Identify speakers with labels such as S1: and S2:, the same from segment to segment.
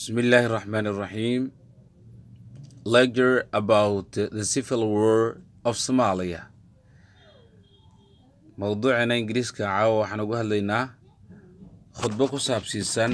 S1: Bismillah ar-Rahman ar-Rahim. Lecture about the Civil War of Somalia. mowduuceena ingiriiska caawa waxaan uga hadlaynaa khudbo ku saabsiisan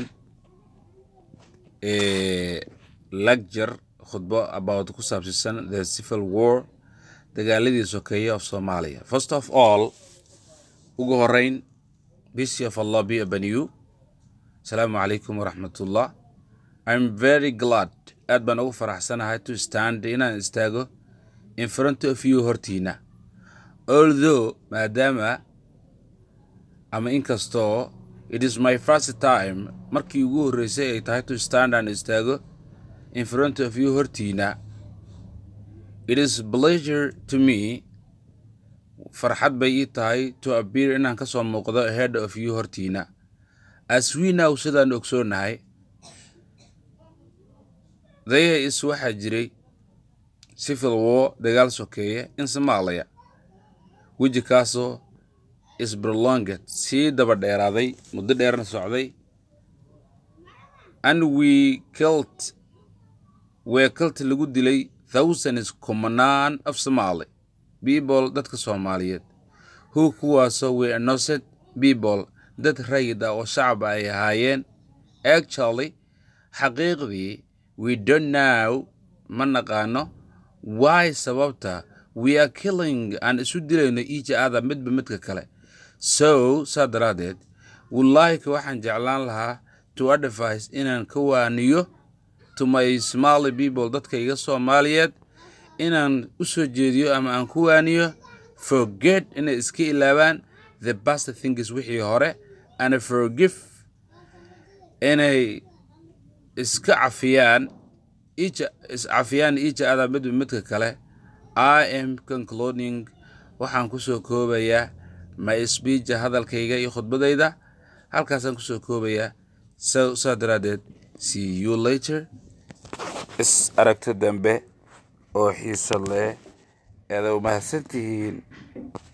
S1: lecture khudbo about ku saabsiisan the civil war dagaaladii sokeeye of Somalia. First of all, ugu horeyn, peace of Allah be upon you. Asalaamu calaykum waraxmatullah. I'm very glad aad baan ugu faraxsanahay to stand inaan istaago in front of you hortiina although maadaama ama inkastoo it is my first time markii ugu horreysay ay tahay to stand aan istaago in front of you hortiina it is pleasure to me farxad bay ii tahay to appear inaan ka soo muuqdo ahead of you hortiina as we now sidaan ogsoonahay there is waxaa jiray civil war dagaal sokeeye in Somalia weji kaasoo is prolonged sii daba dheeraaday muddo dheerna socday and we killed were killed lagu dilay thousands kumanaan of Somali people dadka Soomaaliyeed who kuwaasoo were innocent people dad rayid ah oo shacab ay ahaayeen actually xaqiiqdii we don't know ma naqaano why sababta we are killing aan isu dilayno each other midba midka kale so saa daraaddeed wallaahi waxaan jeclaan lahaa to advise inaan ka waaniyo to my Somali people dadka iga Soomaaliyeed inaan u soo jeediyo ama aan ku waaniyo forget inay iska ilaabaan the past things wixii hore and forgive inay iska cafiyaan each iscafiyaan each other midba midka kale I am concluding waxaan kusoo koobayaa my speech hadalkayga iyo khudbadayda halkaasaan kusoo koobayaa so saa daraaddeed see you later is aragto dambe oo xiiso leh eeda umahadsantihiin